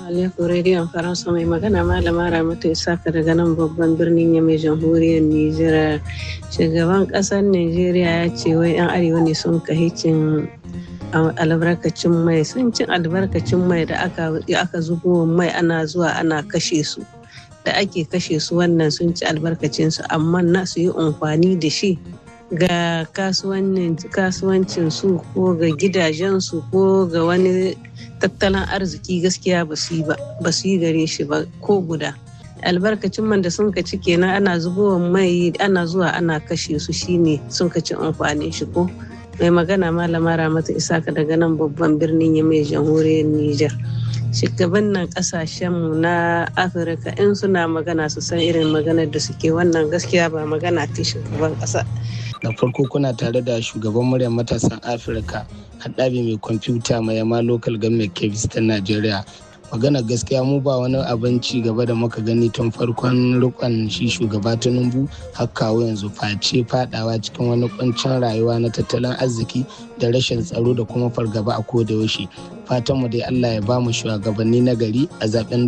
alaikum rediyon faransa mai magana malama ramatu isaka daga nan babban birnin yamai jamhuriyar nijar shugaban kasar nigeria ya ce wai yan arewa ne sun kahicin albarkacin mai sun cin albarkacin mai da aka zubo mai ana zuwa ana kashe su da ake kashe su wannan sun ci albarkacin su amma na su yi amfani da shi ga kasuwancin su ko ga gidajen su ko ga wani tattalin arziki gaskiya ba su yi gare shi ba ko guda albarkacin man da sun ka ci kenan ana zubowa mai ana zuwa ana kashe su shine sun ka ci amfanin shi ko mai magana malama ramata isaka daga nan babban birnin ya mai jamhuriyar niger shugaban nan kasashenmu na afirka in suna magana su san irin maganar da suke wannan gaskiya ba magana ta shugaban kasa da farko kuna tare da shugaban muryar matasan afirka haɗabi mai kwamfuta mai yama local government kebis ta najeriya magana gaskiya mu ba wani abin ci gaba da muka gani tun farkon rikon shi shugaba tinubu har kawo yanzu face fadawa cikin wani kuncin rayuwa na tattalin arziki da rashin tsaro da kuma fargaba a koda yaushe fatan mu dai Allah ya ba mu shugabanni na gari a zaben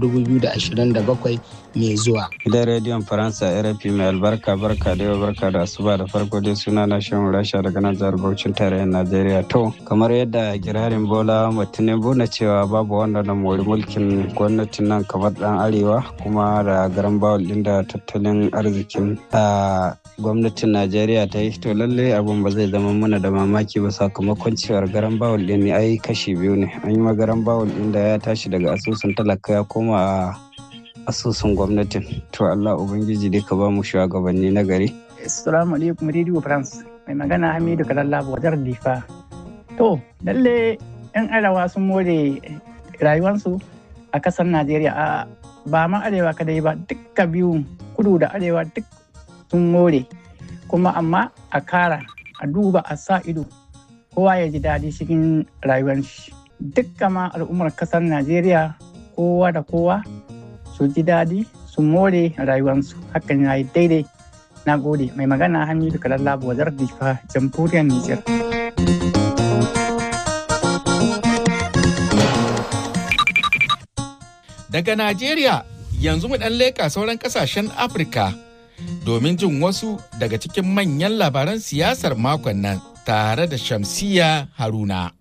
2027 mai zuwa gidan rediyon faransa rfi mai albarka barka da yau barka da asuba da farko dai suna na shan rasha daga nan jihar bauchin tarayyar najeriya to kamar yadda kirarin bola tinubu na cewa babu wanda na mori mulkin gwamnatin nan kamar dan arewa kuma da garan bawul din da tattalin arzikin a gwamnatin najeriya ta yi to lalle abun ba zai zama mana da mamaki ba sakamakon cewar garan bawul din ne ai kashi biyu ne an yi magaran bawul din da ya tashi daga asusun talaka ya koma a asusun gwamnatin to allah ubangiji dai ka ba mu shugabanni na gari assalamu alaikum radio france mai magana hamidu kalalla wajar difa to lalle yan arewa sun more rayuwarsu a kasar najeriya a ba ma arewa kadai ba dukka biyu kudu da arewa duk sun more kuma amma a kara a duba a sa ido kowa ya ji daɗi cikin rayuwar shi dukkan ma al'ummar kasar najeriya kowa da kowa su ji daɗi su more rayuwarsu hakan ya yi daidai na gode mai magana hamidu kalalla wazar difa jamhuriyar nijar daga najeriya yanzu mu ɗan leƙa sauran ƙasashen afirka domin jin wasu daga cikin manyan labaran siyasar makon nan tare da shamsiya haruna